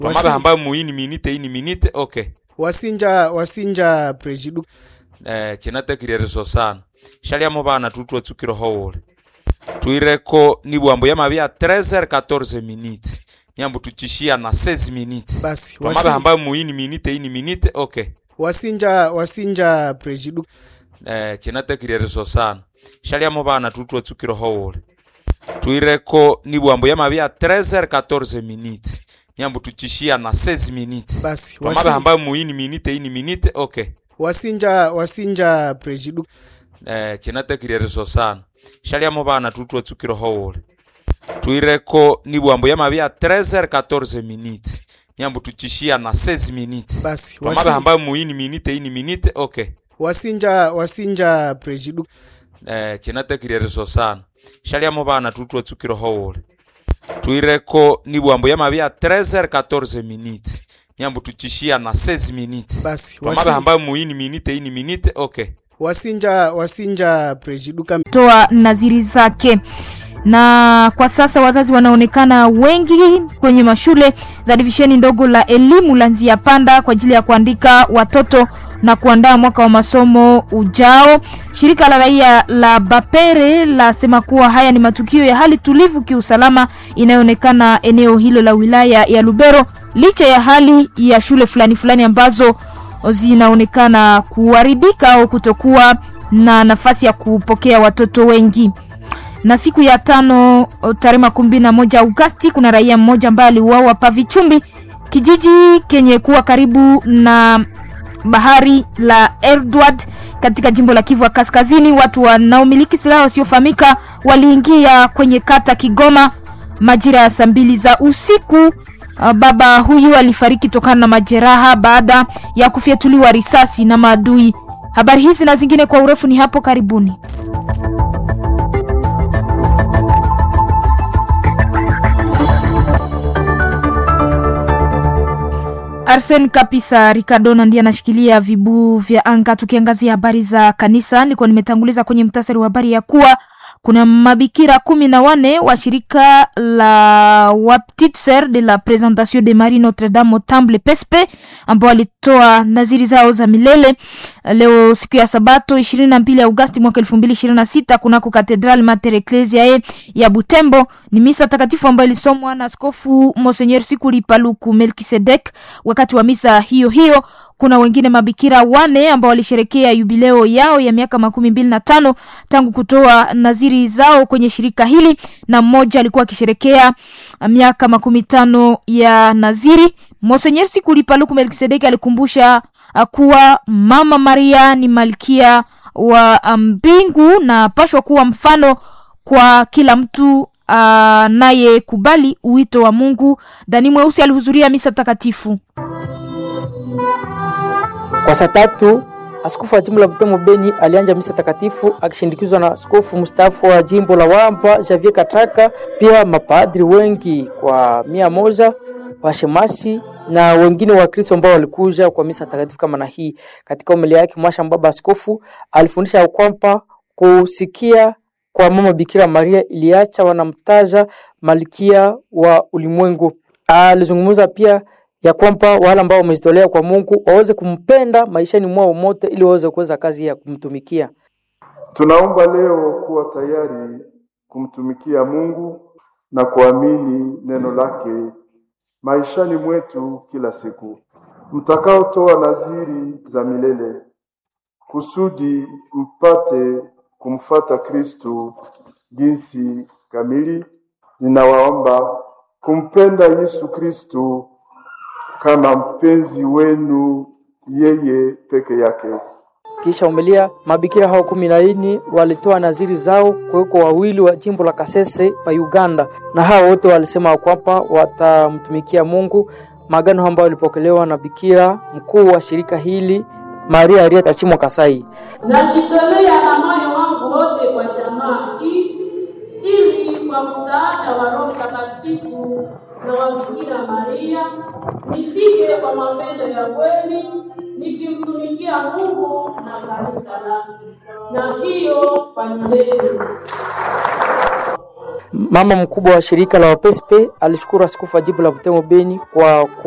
Wasi- pamaba hamba muini minite ini minite okay wasinja wasinja prejidu eh, chinatekirieriso sana shaliamo bana tutwe tsukiro howole twireko ni bwambo ya mabia 13 14 minutes nyambo tuchishia na 16 minutes Basi, pamaba wasi- hamba muini minite ini minite okay wasinja wasinja prejidu eh, chinatekirieriso sana shaliamo bana tutwe tsukiro howole twireko ni bwambo ya mabia 13 14 minutes nyambo tuchishia na 16 minutes Basi, pamaba wasi- hamba muini minite ini minite okay wasinja wasinja prejidu eh, chinatekirieriso sana shaliamo bana tutwe tsukiro howole twireko ni bwambo ya mabia 13 14 minutes nyambo tuchishia na 16 minutes Basi, pamaba wasi- hamba muini minite ini minite okay wasinja wasinja prejidu eh, chinatekirieriso sana shaliamo bana tutwe tsukiro howole twireko ni bwambo ya mabia 13 14 minutes nyambo tuchishia na 16 minutes Basi, pamaba wasi- hamba muini minite ini minite okay wasinja wasinja prejidu kam toa naziri zake na kwa sasa wazazi wanaonekana wengi kwenye mashule za divisheni ndogo la elimu la Nzia Panda kwa ajili ya kuandika watoto na kuandaa mwaka wa masomo ujao. Shirika la raia la Bapere lasema kuwa haya ni matukio ya hali tulivu kiusalama inayoonekana eneo hilo la wilaya ya Lubero licha ya hali ya shule fulani fulani ambazo zinaonekana kuharibika au kutokuwa na nafasi ya kupokea watoto wengi na siku ya tano o, tarehe makumi mbili na moja Agosti kuna raia mmoja ambaye aliuawa Pavichumbi, kijiji kenye kuwa karibu na bahari la Edward katika jimbo la Kivu ya Kaskazini. Watu wanaomiliki silaha wasiofahamika waliingia kwenye kata Kigoma majira ya saa mbili za usiku. Uh, Baba huyu alifariki tokana na majeraha baada ya kufyatuliwa risasi na maadui. Habari hizi na zingine kwa urefu ni hapo karibuni. Arsen Kapisa Ricardona ndiye anashikilia vibu vya anga. Tukiangazia habari za kanisa, nilikuwa nimetanguliza kwenye mtasari wa habari ya kuwa kuna mabikira kumi na wane wa shirika la wa Petite Sœur de la Présentation de Marie Notre Dame au Temple Pespe ambao walitoa naziri zao za milele leo siku ya Sabato 22 Agosti mwaka 2026 kunako Cathedral Mater Ecclesiae ya Butembo. Ni misa takatifu ambayo ilisomwa na Askofu Monseigneur Sikuli Paluku Melkisedek. Wakati wa misa hiyo hiyo kuna wengine mabikira wane ambao walisherekea yubileo yao ya miaka makumi mbili na tano tangu kutoa naziri zao kwenye shirika hili, na mmoja alikuwa akisherekea miaka makumi tano ya naziri. Monsenyer Sikuli Paluku Melkisedeki alikumbusha uh, kuwa Mama Maria ni malkia wa mbingu na pashwa kuwa mfano kwa kila mtu anayekubali uh, uwito wa Mungu. Dani Mweusi alihudhuria misa takatifu. Kwa saa tatu askofu wa jimbo la Butembo Beni alianja misa takatifu akishindikizwa na askofu mstaafu wa jimbo la Wamba Javier Kataka, pia mapadri wengi kwa mia moja washemasi na wengine wa Kristo ambao walikuja kwa misa takatifu kama na hii. Katika homilia yake mwasha baba askofu alifundisha ya kwamba kusikia kwa mama Bikira Maria iliacha wanamtaja malkia wa ulimwengu. Alizungumza pia ya kwamba wale ambao wamejitolea kwa Mungu waweze kumpenda maishani mwao mote ili waweze kuweza kazi ya kumtumikia. Tunaomba leo kuwa tayari kumtumikia Mungu na kuamini neno lake maishani mwetu kila siku, mtakaotoa naziri za milele kusudi mpate kumfata Kristu jinsi kamili. Ninawaomba kumpenda Yesu Kristu kama mpenzi wenu yeye peke yake. Kisha umelia mabikira hao kumi na nne walitoa naziri zao kuweko wawili wa jimbo la Kasese pa Uganda, na hao wote walisema kwamba watamtumikia Mungu, maagano ambayo yalipokelewa na bikira mkuu wa shirika hili Maria Aria Tachimwa Kasai. Najitolea na moyo wangu wote kwa jamaa hii ili kwa msaada wa Roho Mtakatifu na wa Bikira Maria nifike kwa mapendo ya kweli nikimtumikia Mungu na kanisa lake, na hiyo kwa milele. Mama mkubwa wa shirika la Wapespe alishukuru askofu wa jimbo la Butembo Beni kwa